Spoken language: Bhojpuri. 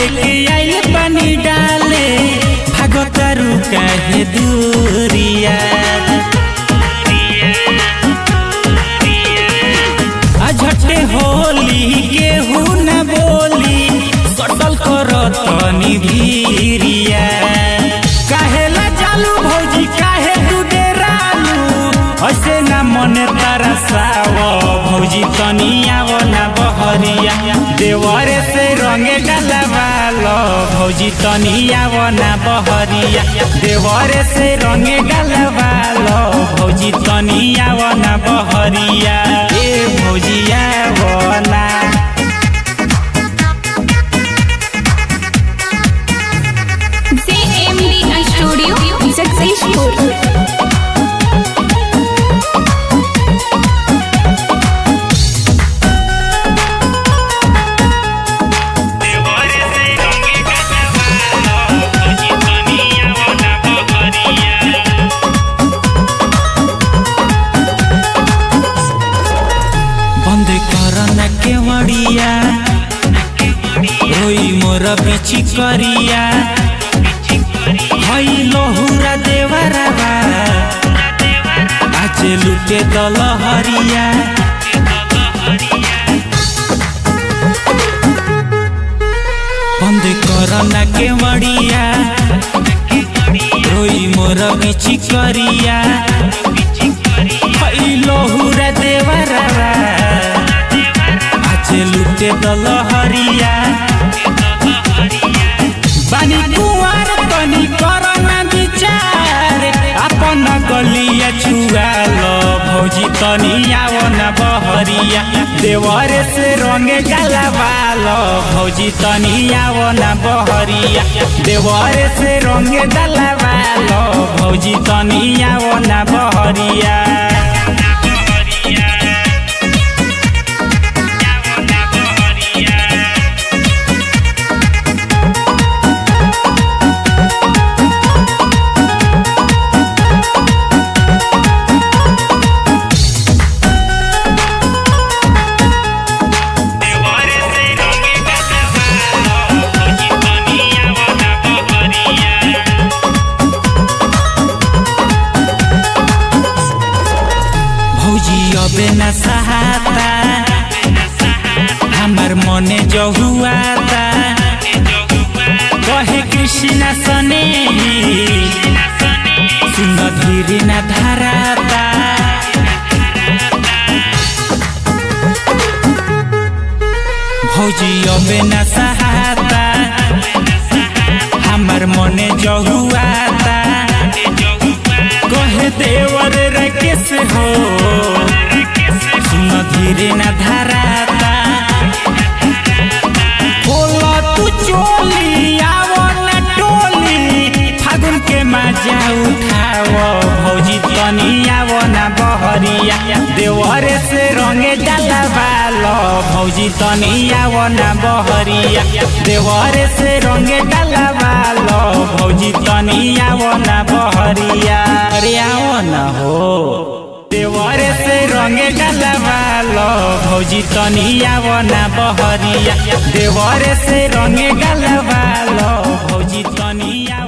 लेके आइल पानी डाले भागतारू काहे दूरिया अझटे होली केहू न बोली सटल कर तनी भीरिया काहेला चालू भौजी काहे तू डेरालू ऐसे ना मने तरसाव भौजी तनी आव ना बहरिया देवरे से रंगे डलवालो भौजी तनी आव ना बहरिया देवरे से रंगे डलवालो भौजी तनी आव ना बहरिया ए भौजिया बोला JMD Studio Successful. बंद कर न केवड़िया रोई मोर बिची करिया हई लहुरा देवरवा आज लुटे दल हरिया बंद कर न केवड़िया रोई मोर बिची करिया हई लहुरा देवरवा आज लुटे दल हरिया बानी कुवार तनी कर न विचार अपन गलिया छुआल भौजी तनी आव न बहरिया देवरे से रंगे गलवाल भौजी तनी आव न बहरिया देवरे से रंगे गलवाल भौजी तनी आव न बहरिया भौजी अबे न सहाता हमार मने जहुआता कहे कृष्ण सने सुन धीरे न धराता भौजी अबे न सहाता हमार मने जहुआता कहे देवर रकेश हो सुन धीरे न धराता बोला तू चोली आवो न टोली फागुन के मजा उठाओ भौजी तनी आवो न बहरिया देवरे से रंगे डलवालो भौजी तनी आवो न बहरिया देवरे से रंगे डलवालो भौजी तनी आवो न बहरिया अरे आवो न हो देवरे से रंगे डलवालो भौजी तनी आवो न बहरिया देवरे से रंगे डलवालो भौजी तनी आवो